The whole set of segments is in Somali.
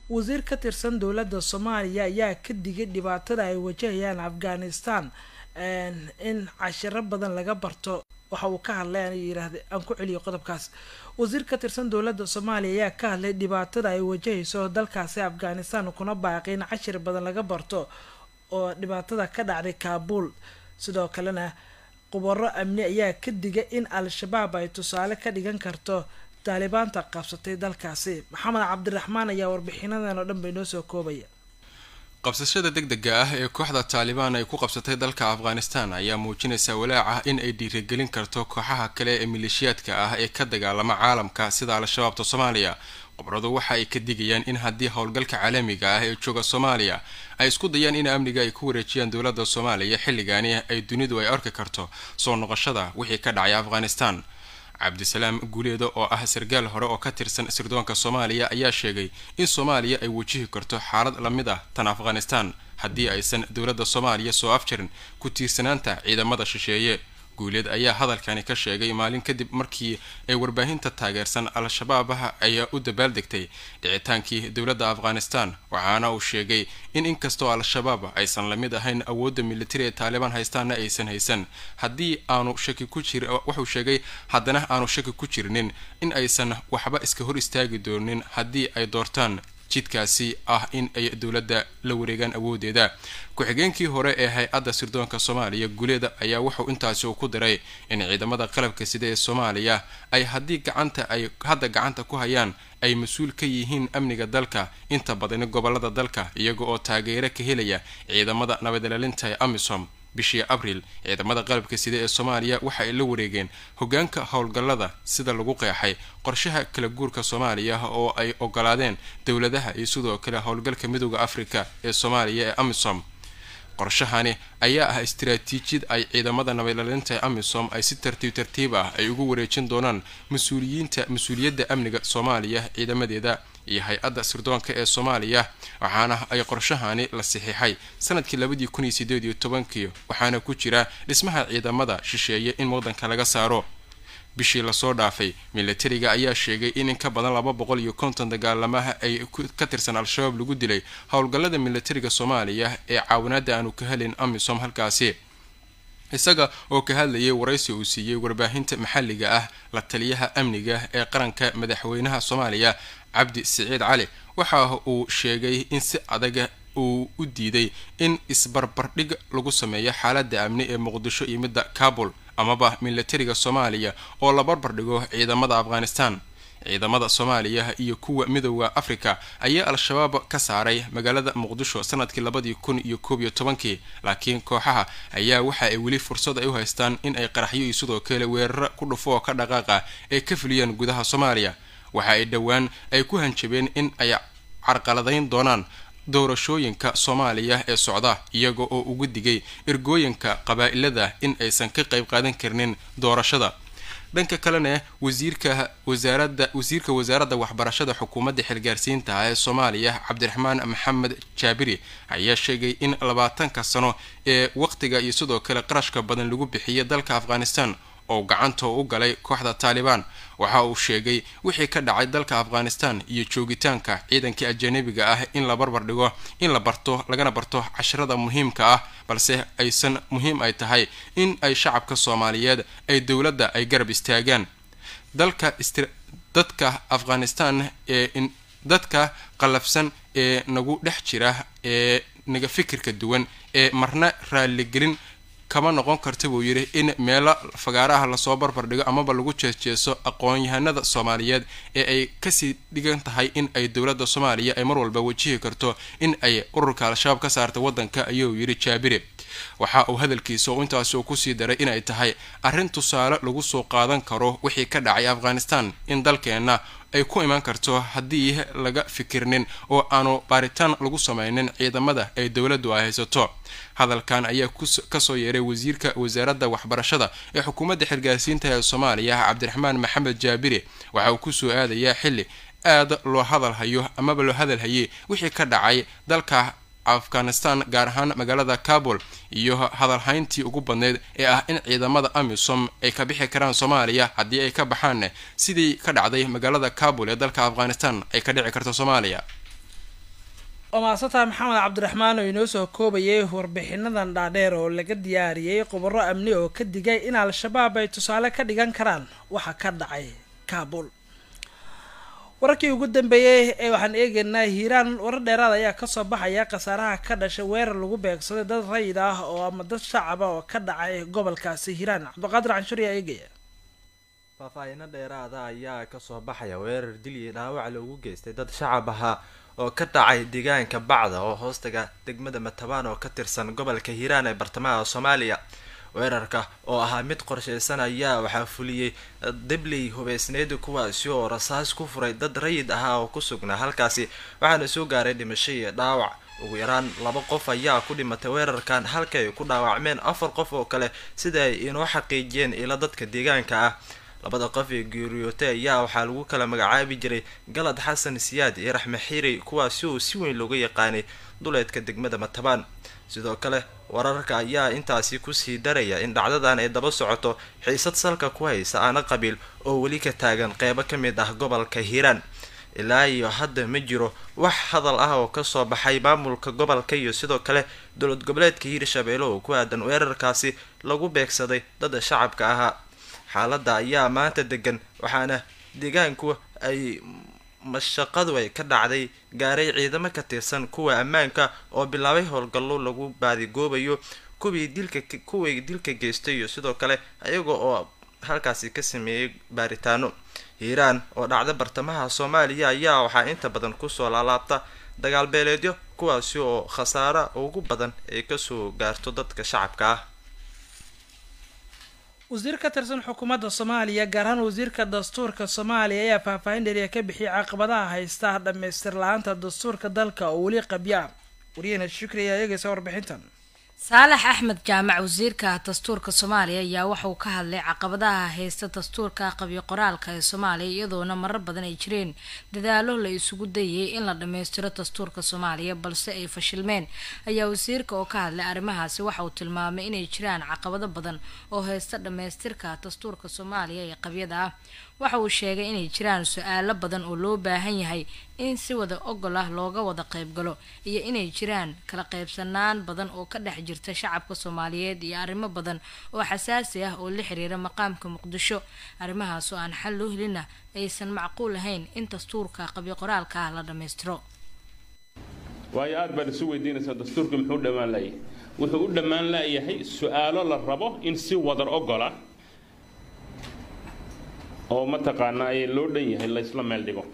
wasiir ka tirsan dowladda soomaaliya ayaa ka digay dhibaatada ay wajahayaan afghanistan in cashiro badan laga barto waxa uu ka hadlay an yirahda aan ku celiyo qodobkaas wasiir ka tirsan dowladda soomaaliya ayaa ka hadlay dhibaatada ay wajahayso dalkaasi afghanistan kuna baaqay in cashir badan laga barto oo dhibaatada ka dhacday kaabul sidoo kalena khubaro amni ayaa ka digay in al-shabaab ay tusaale ka dhigan karto taalibaanta qabsatay dalkaasi maxamed cabdiraxmaan ayaa warbixinadan oo dhan bay noo soo koobaya qabsashada deg dega ah ee kooxda taalibaan ay ku qabsatay dalka afghanistan ayaa muujinaysa walaac ah in ay dhiirigelin karto kooxaha kale ee maleeshiyaadka ah ee ka dagaalama caalamka sida al-shabaabta soomaaliya khubradu waxa ay ka digayaan in haddii howlgalka caalamiga ah ee jooga soomaaliya ay isku dayaan in amniga ay ku wareejiyaan dowladda soomaaliya xilligaani ay dunidu ay arki karto soo noqoshada wixii ka dhacay afghanistan cabdisalaam guuleeda oo ah sargaal hore oo ka tirsan sirdoonka soomaaliya ayaa sheegay in soomaaliya ay wajihi karto xaalad lamid ah tan afghanistan haddii aysan dowladda soomaaliya soo afjarin ku tiirsanaanta ciidamada shisheeye guuleed ayaa hadalkani ka sheegay maalin kadib markii ay warbaahinta taageersan al-shabaabaha ayaa u dabaaldegtay dhicitaankii dowladda afghanistan waxaana uu sheegay in inkastoo al-shabaab aysan lamid ahayn awoodda militari ee taalibaan haystaana aysan haysan haddii aanu shaki ku jir wuxuu sheegay haddana aanu shaki ku jirnin in aysan waxba iska hor istaagi doonin haddii ay doortaan jidkaasi ah in ay dowladda la wareegaan awoodeeda ku-xigeenkii hore ee hay-adda sirdoonka soomaaliya guleeda ayaa wuxuu intaasi uu ku diray in ciidamada qalabka sida ee soomaaliya ay haddii gacanta ay hadda gacanta ku hayaan ay mas-uul ka yihiin amniga dalka inta badani gobolada dalka iyaga oo taageero ka helaya ciidamada nabadilaalinta ee amisom bishii abriil ciidamada qalabka sida ee soomaaliya waxa ay la wareegeen hogaanka howlgallada sida lagu qeexay qorshaha kala guurka soomaaliya oo ay ogolaadeen dowladaha iyo sidoo kale howlgalka midooda afrika ee soomaaliya ee amisom qorshahani ayaa ah istaraatiijiyad ay ciidamada nabadilaalinta ee amisom ay si tartiib tartiib ah ay ugu wareejin doonaan mas-uuliyiinta mas-uuliyadda amniga soomaaliya ciidamadeeda iyo hay-adda sirdoonka ee soomaaliya waxaana ay qorshahani la saxiixay sanadkii labadii kun iyo sideed iyo tobankii waxaana ku jira dhismaha ciidamada shisheeye in waddanka laga saaro bishii lasoo dhaafay milatariga ayaa sheegay in in ka badan laba boqol iyo konton dagaalamaha ay ka tirsan al-shabaab lagu dilay howlgallada milatariga soomaaliya ee caawinaada aanu ka helin amisom halkaasi isaga oo ka hadlayay waraysi uu siiyey warbaahinta maxalliga ah la taliyaha amniga ee qaranka madaxweynaha soomaaliya cabdi siciid cali waxa uu sheegay in si adaga uu u diiday in isbarbardhig lagu sameeyo xaaladda amni ee muqdisho iyo midda kabul amaba milatariga soomaaliya oo la barbardhigo ciidamada afghanistan ciidamada soomaaliya iyo kuwa midooda afrika ayaa al-shabaab ka saaray magaalada muqdisho sanadkii labadii kun iyo koob iyo tobankii laakiin kooxaha ayaa waxa ay weli fursad ay u haystaan in ay qaraxyo iyo sidoo kale weeraro ku dhufo oo ka dhaqaaqa ay ka fuliyaan gudaha soomaaliya waxa ay dhowaan ay ku hanjabeen in ay carqaladayn doonaan doorashooyinka soomaaliya ee socda iyaga oo ugu digay ergooyinka qabaa-ilada in aysan ka qayb qaadan karnin doorashada dhanka kalena wasiirka wasaaradda wasiirka wasaaradda waxbarashada xukuumadda xilgaarsiinta ee soomaaliya cabdiraxmaan maxamed jaabiri ayaa sheegay in labaatanka sano ee waqtiga iyo sidoo kale qarashka badan lagu bixiyay dalka afghanistan oo gacanta u galay kooxda taalibaan waxa uu sheegay wixii ka dhacay dalka afghanistan iyo joogitaanka ciidankii ajanabiga ah in la barbar dhigo in la barto lagana barto casharada muhiimka ah balse aysan muhiim ay tahay in ay shacabka soomaaliyeed ay dowladda ay garab istaagaan dalka dadka afghanistan ee dadka qallafsan ee nagu dhex jira ee naga fikirka duwan ee marna raaligelin kama noqon karta buu yidhi in meelo fagaaraha lasoo barbar dhigo amaba lagu jeesjeeso aqoon-yahanada soomaaliyeed ee ay kasii dhigan tahay in ay dowladda soomaaliya ay mar walba wajihi karto in ay ururka al-shabaab ka saarta waddanka ayuu yidhi jaabire waxa uu hadalkiisa oo intaasi uu kusii daray inay tahay arrin tusaale lagu soo qaadan karo wixii ka dhacay afghanistan in dalkeenna ay ku imaan karto haddii laga fikirnin oo aanu baaritaan lagu sameynin ciidamada ay dowladdu ay haysato hadalkan ayaa kasoo yeeray wasiirka wasaaradda waxbarashada ee xukuumadda xilgaarsiinta ee soomaaliya cabdiraxmaan maxamed jaabire waxa uu kusoo aadayaa xilli aad loo hadalhayo amaba loo hadalhayay wixii ka dhacay dalka afghanistan gaar ahaan magaalada kabul iyo hadalhayntii ugu badneyd ee ah in ciidamada amisom ay ka bixi karaan soomaaliya haddii ay ka baxaan sidii ka dhacday magaalada kabul ee dalka afghanistan ay ka dhici karto soomaaliya waa maasantaha maxamed cabdiraxmaan oo inoo soo koobayay warbixinadan dhaadheer oo laga diyaariyey khubaro amni oo ka digay in al-shabaab ay tusaale ka dhigan karaan waxa ka dhacay kaabul wararkii ugu dambeeyey ee waxaan eegeynaa hiiraan warar dheeraad ayaa kasoo baxaya khasaaraha ka dhashay weerar lagu beegsaday dad rayid ah oo ama dad shacaba oo ka dhacay gobolkaasi hiiraan cabdiqaadir canshuri ayaa eegaya faahfaahino dheeraada ayaa kasoo baxaya weerar dil iyo dhaawac loogu geystay dad shacab ahaa oo ka dhacay deegaanka bacda oo hoostaga degmada matabaan oo ka tirsan gobolka hiiraan ee bartamaha soomaaliya weerarka oo ahaa mid qorsheysan ayaa waxaa fuliyey dibley hubeysneeda kuwaasi oo rasaas ku furay dad rayid ahaa oo ku sugnaa halkaasi waxaana soo gaaray dhimasho iyo dhaawac ugu yaraan laba qof ayaa ku dhimatay weerarkan halka ay ku dhaawacmeen afar qof oo kale sida ay inoo xaqiijiyeen ila dadka deegaanka ah labada qof ee geeriyootay ayaa waxaa lagu kala magacaabi jiray galad xasan siyaad iyo raxme xiiri kuwaasi oo si weyn looga yaqaanay duleedka degmada matabaan sidoo kale wararka ayaa intaasi kusii daraya in dhacdadan ay daba socoto xiisad salka ku haysa aana qabiil oo weli ka taagan qeybo ka mid ah gobolka hiiraan ilaa iyo hadda ma jiro wax hadal ah oo kasoo baxay maamulka gobolka iyo sidoo kale dowlad goboleedka hiirshabeelle oo ku aadan weerarkaasi lagu beegsaday dada shacabka ahaa xaaladda ayaa maanta degan waxaana deegaanku ay mashaqadu ay ka dhacday gaaray ciidamo ka tirsan kuwa ammaanka oo bilaabay howlgallo lagu baadigoobayo kuwii dilka kuwii dilka geystay iyo sidoo kale iyaga oo halkaasi ka sameeyey baaritaano hiiraan oo dhacda bartamaha soomaaliya ayaa waxaa inta badan kusoo laalaabta dagaal beeleedyo kuwaasi oo khasaara ugu badan ay kasoo gaarto dadka shacabka ah wasiir ka tirsan xukuumadda soomaaliya gaar ahaan wasiirka dastuurka soomaaliya ayaa faahfaahin dheriya ka bixiyay caqabadaha haysta dhammaystir la-aanta dastuurka dalka oo weli qabya wariyahena shukri ayaa eegaysa warbixintan saalax axmed jaamac wasiirka dastuurka soomaaliya ayaa waxauu ka hadlay caqabadaha haysta dastuurka qabyo qoraalka ee soomaaliya iyadoona marar badan ay jireen dadaalo la isugu dayay in la dhammaystiro dastuurka soomaaliya balse ay fashilmeen ayaa wasiirka oo ka hadlay arrimahaasi waxa uu tilmaamay inay jiraan caqabado badan oo haysta dhammaystirka dastuurka soomaaliya ee qabyada ah waxa uu sheegay inay jiraan su-aalo badan oo loo baahan yahay in si wada ogol ah looga wada qaybgalo iyo inay jiraan kala qaybsanaan badan oo ka dhex jirta shacabka soomaaliyeed iyo arrimo badan oo xasaasi ah oo la xiriira maqaamka muqdisho arrimahaas oo aan xal loo helina aysan macquul ahayn in dastuurka qabyo qoraalka ah la dhammaystiro waayo aada baad isu weydiinaysaa dastuurka muxuu dhammaan layahay wuxuu u dhammaan layahay su-aalo la rabo in si wadar ogola oo mataqaanaa ay loo dhan yahay la isla meel dhigo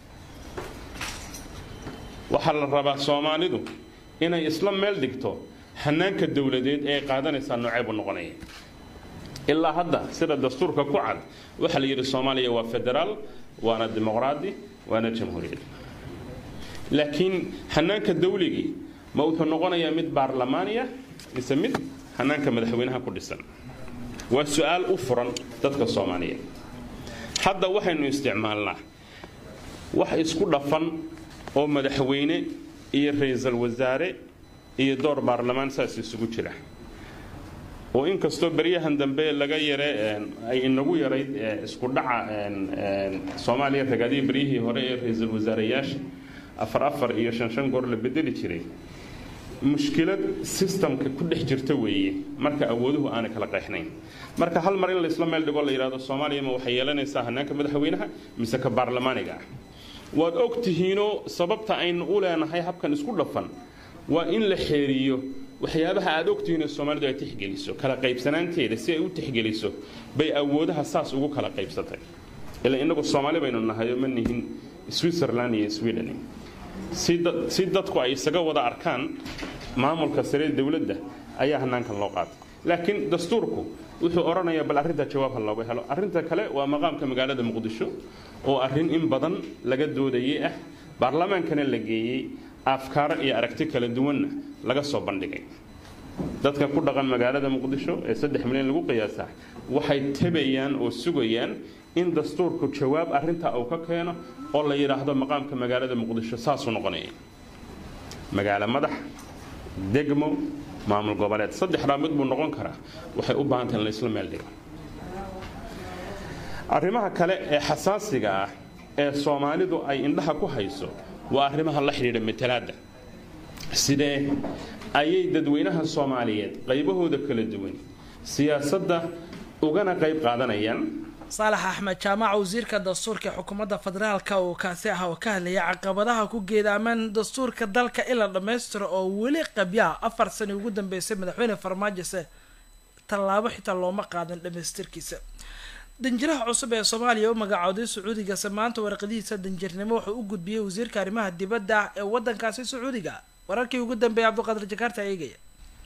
waxaa la rabaa soomaalidu inay isla meel dhigto hanaanka dowladeed ee qaadanaysaa noocee buu noqonaya ilaa hadda sida dastuurka ku cad waxaa la yidhi soomaaliya waa federaal waana dimuqraadi waana jamhuuriyad laakiin hanaanka dawligii ma wuxuu noqonayaa mid baarlamaaniya mise mid hanaanka madaxweynaha ku dhisan waa su-aal u furan dadka soomaaliyeed hadda waxaynu isticmaalnaa wax isku dhafan oo madaxweyne iyo ra-iisul wasaare iyo door baarlamaan saas isugu jira oo inkastoo beryahan dambe laga yare ay inagu yarayd isku dhaca soomaaliya ragaadihii beryihii hore ee ra-iisul wasaareyaasha afar afar iyo shan shan goor la bedeli jiray mushkilad sistamka ku dhex jirta weeye marka awooduhu aanay kala qeexnayn marka hal mar in laysla meel dhigo la yidhahdo soomaaliya ma waxay yeelanaysaa hanaanka madaxweynaha mise ka baarlamaaniga ah waad og tihiinoo sababta aynu u leenahay habkan isku dhafan waa in la xeeriyo waxyaabaha aada ogtihiinoo soomaalidu ay tixgeliso kala qaybsanaanteeda si ay u tixgeliso bay awoodaha saas ugu kala qaybsatay ilaa inagu soomaali baynu nahay oo ma nihin switzerland iyo sweden si dadku ay isaga wada arkaan maamulka sare dowladda ayaa hanaankan loo qaatay laakiin dastuurku wuxuu odhanayaa bal arrintaa jawaab ha looga helo arrinta kale waa maqaamka magaalada muqdisho oo arrin in badan laga doodayay ah baarlamaankana la geeyey afkaaro iyo aragti kala duwanna laga soo bandhigay dadka ku dhaqan magaalada muqdisho ee saddex milyan lagu qiyaasaa waxay tabayaan oo sugayaan in dastuurku jawaab arrintaa uu ka keeno oo la yidhaahdo maqaamka magaalada muqdisho saasuu noqonaya magaalo madax degmo maamul goboleed saddexdaa mid buu noqon karaa waxay u baahantay in la isla meel dhigo arrimaha kale ee xasaasiga ah ee soomaalidu ay indhaha ku hayso waa arrimaha la xidhiidha matalaadda sidee ayay dadweynaha soomaaliyeed qaybahooda kala duwan siyaasadda ugana qayb qaadanayaan saalax axmed jaamac wasiirka dastuurka ee xukuumadda federaalka uu kaasi ah oo ka hadlayay caqabadaha ku geedaamaan dastuurka dalka in la dhammaystiro oo weli qabyaha afar sani ugu dambeysay madaxweyne farmaajose tallaabo xitaa looma qaadan dhamaystirkiisa danjiraha cusub ee soomaaliya u magacooday sacuudigase maanta warqadihiisa danjirnimo wuxuu u gudbiyey wasiirka arrimaha dibadda ee wadankaasi sacuudiga wararkii ugu dambeeyay cabdiqaadir jakaarta eegaya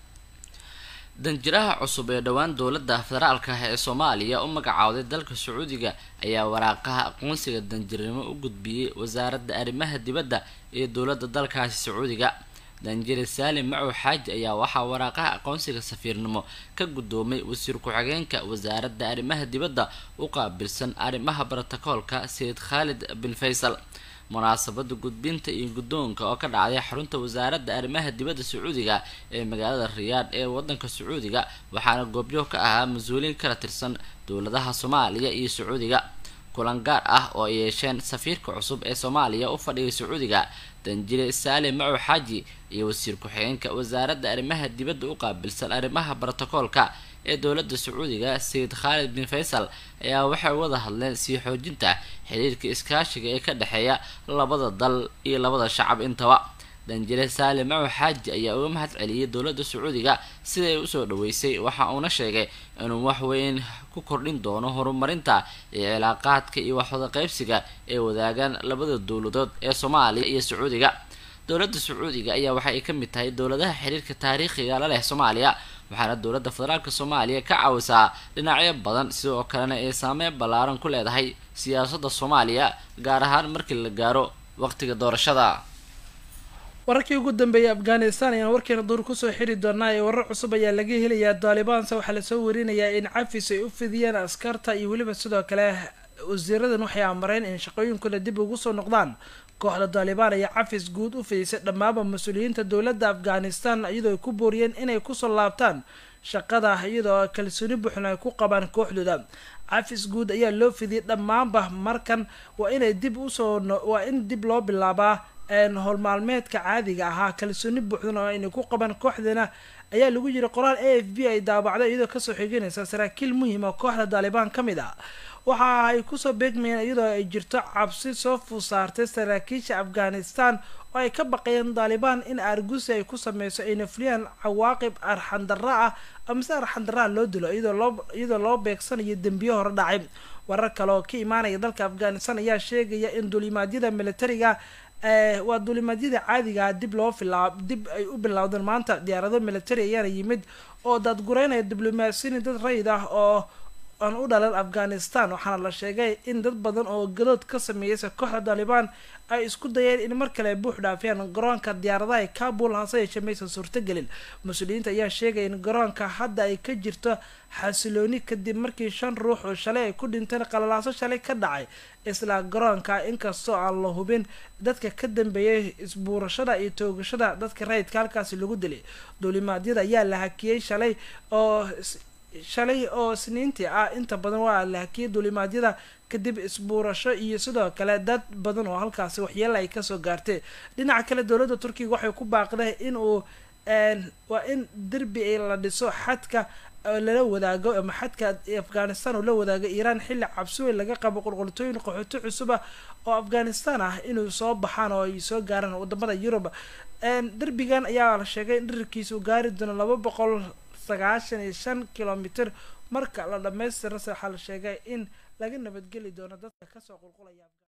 danjiraha cusub ee dhowaan dowladda federaalka ah ee soomaaliya u magacowday dalka sacuudiga ayaa waraaqaha aqoonsiga danjirnimo u gudbiyey wasaaradda arrimaha dibadda ee dowladda dalkaasi sacuudiga danjire saalim macow xaaji ayaa waxaa waraaqaha aqoonsiga safiirnimo ka guddoomay wasiir ku-xigeenka wasaaradda arrimaha dibadda u qaabilsan arrimaha brotokoolka sayid khaalid bin faysal munaasabada gudbinta iyo guddoonka oo ka dhacday xarunta wasaaradda arrimaha dibadda sacuudiga ee magaalada riyaadh ee wadanka sacuudiga waxaana goobyo ka ahaa mas-uuliin kala tirsan dowladaha soomaaliya iyo sacuudiga kulan gaar ah oo ay yeesheen safiirka cusub ee soomaaliya u fadhiyay sacuudiga danjire saalim macow xaaji iyo wasiir ku-xigeenka wasaaradda arrimaha dibadda u qaabilsan arrimaha brotokoolka ee dowladda sacuudiga sayid khaalid bin faysal ayaa waxay wada hadleen sii xoojinta xiriirka iskaashiga ee ka dhexeeya labada dal iyo labada shacab intaba danjire saalim macow xaaji ayaa uga mahad celiyay dowladda sacuudiga siday usoo dhaweysay waxa uuna sheegay inuu wax weyn ku kordhin doono horumarinta iyo cilaaqaadka iyo waxwada qaybsiga ee wadaagaan labada dowladood ee soomaaliya iyo sacuudiga dowladda sacuudiga ayaa waxa ay ka mid tahay dowladaha xiriirka taariikhiga la leh soomaaliya waxaana dowladda federaalka soomaaliya ka caawisaa dhinacyo badan sidoo kalena ay saameyn ballaaran ku leedahay siyaasadda soomaaliya gaar ahaan markii la gaaro waqtiga doorashada wararkii ugu dambeeyay afghanistan ayaan warkeena duur kusoo xiri doonaa ee warar cusub ayaa laga helayaa daalibaanse waxaa lasoo warinayaa in cafis ay u fidiyeen askarta iyo weliba sidoo kale wasiiradan waxay amareen in shaqooyinkooda dib ugu soo noqdaan kooxda daalibaan ayaa cafis guud u fidisay dhammaanba mas-uuliyiinta dowladda afghanistan iyadoo ay ku booriyeen inay kusoo laabtaan shaqada iyadoo kalsooni buuxna ay ku qabaan kooxdooda cafis guud ayaa loo fidiyay dhammaanba markan waa inay dib usoo waa in dib loo bilaabaa howlmaalmeedka caadiga ahaa kalsooni buuxdan oo aynay ku qaban kooxdana ayaa lagu yiri qoraal a f b ay daabacday iyadoo kasoo xiganaysa saraakiil muhiima kooxda daalibaan ka mid ah waxa ay kusoo beegmayeen iyadoo ay jirto cabsi soo fuusaartay saraakiisha afghanistan oo ay ka baqayeen daalibaan in argusi ay ku sameyso ayna fuliyaan cawaaqib arxandarra ah amase arxandarraa loo dilo iyadoo loo beegsanayo dembiyo hore dhacay warar kale oo ka imaanaya dalka afghanistan ayaa sheegaya in duulimaadyada militariga waa duulimaadyada caadigaa dib loo filaa dib ay u bilowdeen maanta diyaarado military ayaana yimid oo daadgureynaya diblomaasiyin dad rayid ah oo aan u dhalan afghanistan waxaana la sheegay in dad badan oo gadood ka sameeyeysa kooxda daalibaan ay isku dayeen in mar kale buux dhaafiyaan garoonka diyaaradaha ee kabul hase yeeshee maysan suurtagelin mas-uuliyiinta ayaa sheegaya in garoonka hadda ay ka jirto xasilooni kadib markii shan ruux oo shalay ay ku dhinteen qalalaaso shalay ka dhacay isla garoonka inkastoo aan la hubin dadka ka dambeeyay isbuurashada iyo toogashada dadka rayidka halkaasi lagu dilay duulimaadyada ayaa la hakiyey shalay oo shalay oo isniintii ah inta badan waa la hakiyay duulimaadyada kadib isbuurasho iyo sidoo kale dad badan oo halkaasi waxyeela ay kasoo gaartay dhinaca kale dowladda turkiga waxay ku baaqday in uu waa in derbi la dhiso xadka lala wadaago ama xadka afghanistan oo la wadaago iiraan xilli cabsi weyn laga qabo qulqultooyin qaxooti cusub ah oo afghanistan ah inuu soo baxaan oo ay soo gaaraan wadamada yurub derbigan ayaa la sheegay in dhirirkiisa uu gaari doono laba boqol sagaashan iyo shan kilomitr marka la dhamaystirase waxaa la sheegay in laga nabadgeli doono dadka kasoo qulqulaya